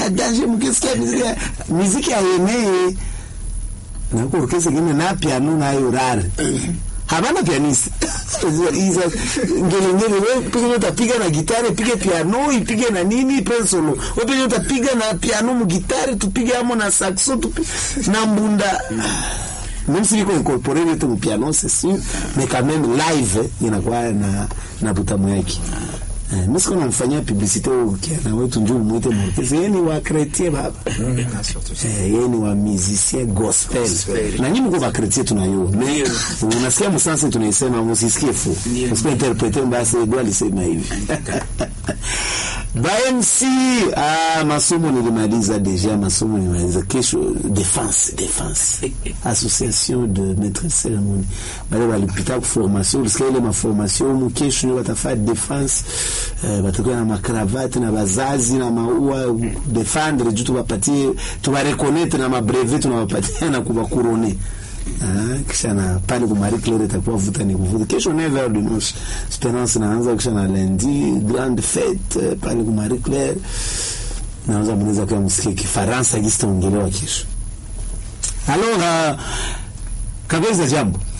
danger mkisikia muziki muziki ayenee na huko orkestra ingine na piano nayo rare habana pianiste Isa ngelengele wewe pige utapiga na gitari pige piano ipige na nini pe solo wewe pige utapiga na piano mu gitari tupige amo na saxo tupige na mbunda même si liko incorporé yote mu piano c'est sûr mais quand même live eh, inakuwa na na butamu yake Eh, mimi siko namfanyia publicité huyo kiana wetu njoo muite mwekezi yeye ni wa chrétien baba Eh, yeye ni wa musicien gospel na nyinyi mko ba chrétien tunayo mais unasikia msanse tunaisema msisikie fu msikie interprete basi ndio alisema hivi ba MC ah, masomo nilimaliza deja masomo nilimaliza kesho defense defense association de maître cérémonie bale walipita ku formation ulisikia ile maformation mu kesho ndio watafanya defense eh, batakuwa na makravati na bazazi na maua defendre juu tuwapatie tuwareconnaître na mabrevet tunawapatia na kuwakurone Ah, kisha na pale kwa Marie Claire itakuwa vuta ni kuvuta. Kesho 9h du noche. Esperance naanza kisha na lundi grande fête eh, pale kwa Marie Claire. Naanza mnaweza kwa msikie Kifaransa kitaongelewa kesho. Alors uh, kabisa jambo.